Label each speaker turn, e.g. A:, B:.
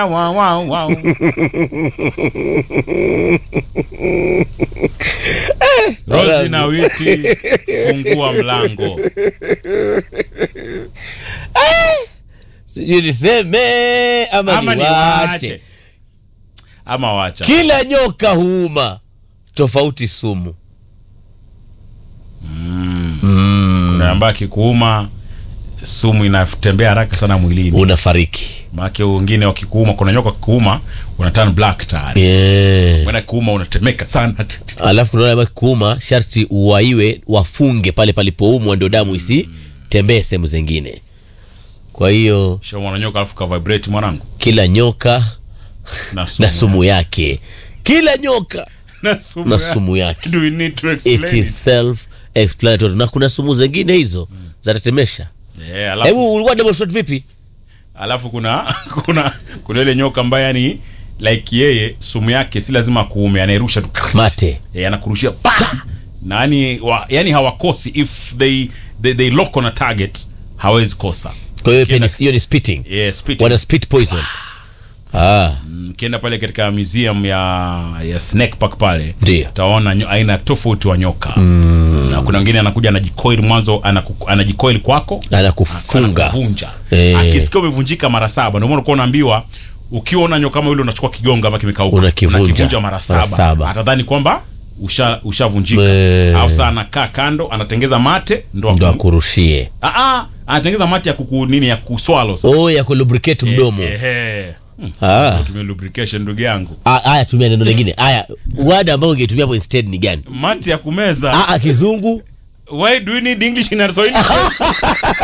A: Wow, wow, wow. Rosi na Witi, fungua mlango.
B: sijui niseme ama,
A: Ama
B: niwache
A: niwache ama wacha.
B: kila nyoka huuma tofauti sumu
A: Mm.
B: mm.
A: Kuna ambaye akikuuma sumu inatembea haraka sana mwilini.
B: unafariki
A: Maana wengine wakikuuma, kuna nyoka wakikuuma una turn black tayari.
B: yeah.
A: Mwana kuuma unatemeka sana.
B: alafu kunaona kama kuuma sharti uwaiwe wafunge pale palipoumwa ndio damu isitembee sehemu zingine kwa hiyo
A: Sio mwana nyoka alafu ka vibrate mwanangu.
B: kila nyoka
A: Na sumu.
B: na sumu yake kila nyoka
A: Na sumu.
B: na
A: ya-
B: sumu yake
A: Do we need to
B: it
A: explain?
B: is self explanatory na kuna sumu zingine hizo zatatemesha
A: Yeah, alafu
B: hebu ulikuwa demonstrate vipi
A: alafu kuna kuna kuna ile nyoka ambaye yani like yeye sumu yake si lazima kuume anairusha tu
B: Mate.
A: yeah, anakurushia pa na yani, wa, yani hawakosi if they, they, they lock on a target hawezi kosa
B: kwa hiyo pia ni-
A: Kienda-
B: hiyo ni spitting
A: yeah, spitting.
B: wana spit poison ah
A: mkienda pale katika museum ya ya snake park pale
B: Ndio.
A: utaona nyo- aina tofauti wa nyoka mm. na kuna wengine anakuja anajikoil mwanzo anaku- anajikoil kwako
B: anakufunga
A: anakuvunja
B: Eh.
A: akisikia umevunjika mara saba ndio maana ulikuwa unaambiwa ukiona nyoka kama yule unachukua kigonga ama kimekauka
B: Unakivunja.
A: mara
B: Mara
A: saba,
B: saba.
A: atadhani kwamba usha ushavunjika
B: Eh.
A: au saa anakaa kando anatengeza mate ndo
B: ndo
A: aku-
B: akurushie
A: Ah, ah, anatengeza mate ya kuku nini ya kuswalo sasa
B: oh ya kulubricate mdomo
A: Eh, eh. Hmm,
B: Ah.
A: tumia lubrication ndugu yangu
B: Ah, haya tumia neno lingine haya wada ambayo ungetumia hapo instead ni gani
A: mate ya kumeza
B: ah, ah, kizungu
A: why do you need english in Swahili